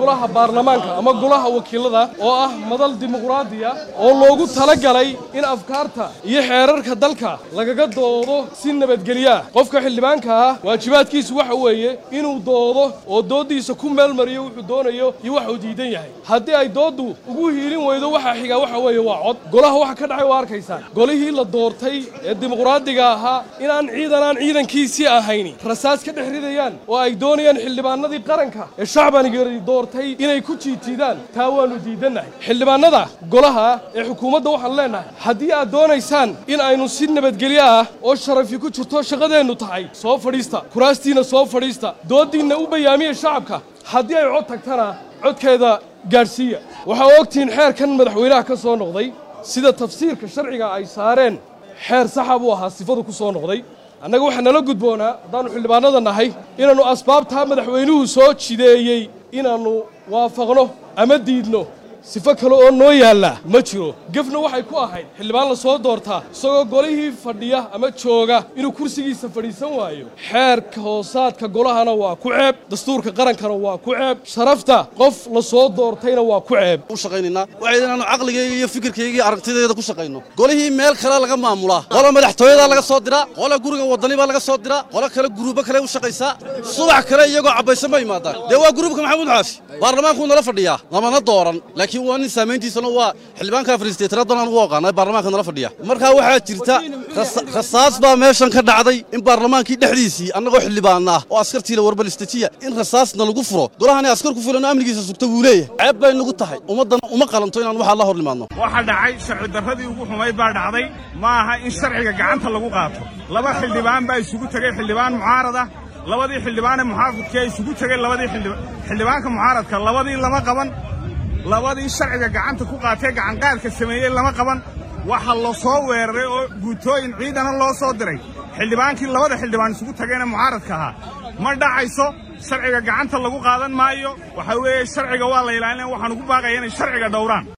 golaha baarlamaanka ama golaha wakiilada oo ah madal dimuqraadiya oo loogu talagalay in afkaarta iyo xeerarka dalka lagaga doodo si nabadgelya qofka xildhibaanka ah waajibaadkiisu waxa weeye inuu doodo oo dooddiisa ku meelmariyo wuxuu doonayo iyo waxa uu diidan yahay haddii ay dooddu ugu hiilin weydo waxa xiga waxa weeye waa cod golaha waxa ka dhacay waa arkaysaan golihii la doortay ee dimuqraadiga ahaa inaan ciidan aan ciidankiisii ahayni rasaas ka dhex ridayaan oo ay doonayaan xildhibaanadii qaranka ee shacbanigii doortay inay ku jiitiidaan taa waannu diidannahay xildhibaanada golaha ee xukuumadda waxaan leennahay haddii aad doonaysaan in aynu si nabadgelyo ah oo sharafi ku jirto shaqadeennu tahay soo fadhiista kuraastiinna soo fadhiista dooddiinna u bayaamiya shacabka haddii ay cod tagtana codkeeda gaadhsiiya waxaa ogtihiin xeerkan madaxweynaha ka soo noqday sida tafsiirka sharciga ay saareen xeer saxa buu ahaa sifadu ku soo noqday annaga waxaa nala gudboonaa haddaannu xildhibaanada nahay inaannu asbaabtaa madaxweynuhu soo jideeyey inaannu waafaqno ama diidno sifo kale oo noo yaallaa ma jiro gefna waxay ku ahayd xildhibaan la soo doortaa isagoo golihii fadhiya ama jooga inuu kursigiisa fadhiisan waayo xeerka hoosaadka golahana waa ku ceeb dastuurka qarankana waa ku ceeb sharafta qof la soo doortayna waa ku ceeb u shaqaynaynaa waxay inaanu caqligayga iyo fikirkayga iyo aragtideeda ku shaqayno golihii meel kale laga maamulaa qola madaxtooyadaa laga soo diraa qola guriga wadani baa laga soo diraa qola kale guruubo kale u shaqaysaa subax kale iyagoo cabbaysan ma yimaadaan dee waa guruubka maxamuud xaashi baarlamaankuu nala fadhiyaa lamana dooran laakiin waa nin saamayntiisana waa xildhibaanka afaristeetanadan aan ugu oqaanay baarlamaanka nala fadhiya markaa waxaa jirta rasaas baa meeshan ka dhacday in baarlamaankii dhexdiisii annagoo xildhibaana ah oo askartiila warbalistajiya in rasaasna lagu furo golahani askar ku filan oo amnigiisa sugta wuu leeyahay ceeb bay nagu tahay ummaddana uma qalanto inaan waxaa la hor nimaadno waxaa dhacay sharci darradii ugu xumayd baa dhacday ma aha in sharciga gacanta lagu qaato laba xildhibaan baa isugu tegey xildhibaan mucaarad ah labadii xildhibaanee muxaafidkee isugu tegey labadii xildhibaanka mucaaradka labadii lama qaban labadii sharciga gacanta ku qaatee gacanqaadka sameeyey lama qaban waxa la soo weeraray oo guutooyin ciidana loo soo diray xildhibaankii labada xildhibaan isugu tageenee mucaaradka ahaa ma dhacayso sharciga gacanta lagu qaadan maayo waxa weeye sharciga waa la ilaalinaya waxaan ugu baaqaya inay sharciga dhowraan